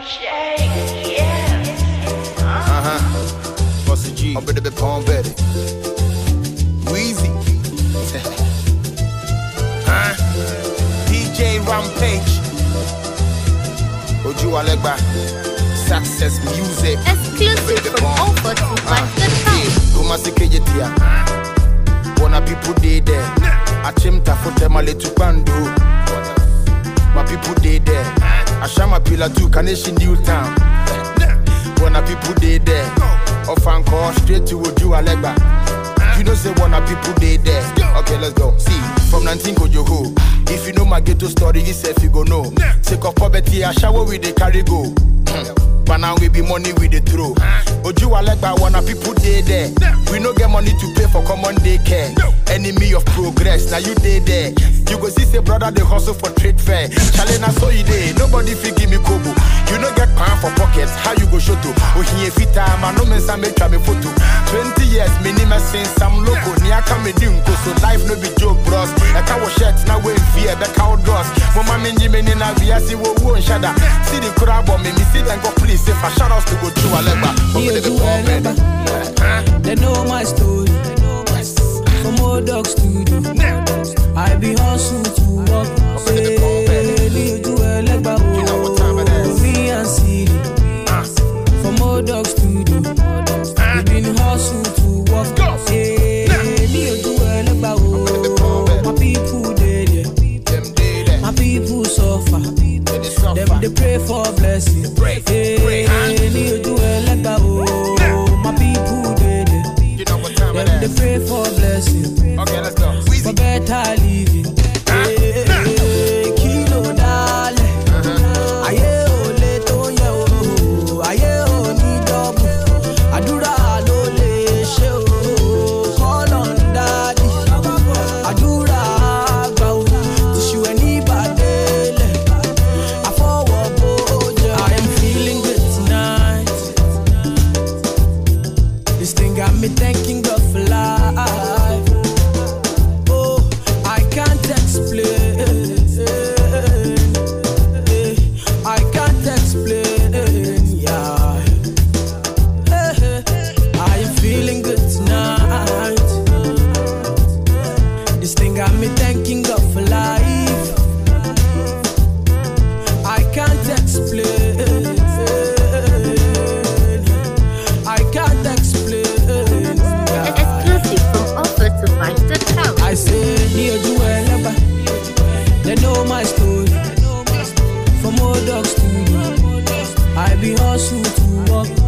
Uh-huh. Bossy G. Up in the palm better. Wheezy. huh? DJ Rampage. Oju Alegba. Success music. Exclusive from Offer to Fight.com. Kumasi Kejetia. Wanna people dey there. Achimta for them a little bando. My people dey there. Ashama Pila to Kaneshi New Town. Wanna people dey there. Off and call straight to Oju Alegba. You know say wanna people dey there. Okay, let's go. See, from 19 Kojoho. If you know my ghetto story, you say if you go know. Take off poverty, I shower with the carry go. But now we be money with the throw. Oju Alegba wanna people dey there. We no get money to pay for common day care. Enemy of progress, now you dey there. You go see say brother they hustle for trade fair. Challenge na so you dey. Nobody fit give me kobo. You no get pan for pocket. How you go show to? Ohiye fita man no mensa make me photo. 20 years minimum since I'm local. Ni aka me di nko so life no be joke bros. Eka wo shirt na we fear be cow dross. Mama menji me ni na via si wo wo nshada. See the crowd but me me see them go please if I shout outs to go to Alegba. Me a do Alegba. They know my story. From old dog studio. I be hustle to work. Say, me a do Alegba. Oh, me and Siri. From old dog studio. We been hustle to work. Say, me a do Alegba. Oh, my people they there. Them dey there. My people suffer. They dey suffer. Them they pray for blessing. Pray, pray, huh? Hey, ni ojú ẹlẹ́gbà o. My people dey there. You know what time it Them they is. pray for blessing. Okay, let's go. For Wheezy. better living. Hey, kí ló dálẹ̀? Ayé ò lè tó yẹ o. Ayé ò ní dọ́bù. Àdúrà ló lè ṣe o. Kọ́lọ̀ ń dádì. Àdúrà àgbà o. Tìṣù ẹ̀ ní ìbàdélẹ̀. Àfọwọ́bó jẹ́. I am feeling good tonight. This thing got me thanking God for life. Oh, I can't explain. Eh, I can't explain. Yeah. Eh, I am feeling good tonight. This thing got me thanking God for life. I can't explain. I can't explain. Exclusive from Offer to Fight.com. I say, near do Eleba. They know my story. From old dogs to you. I be hustle to work.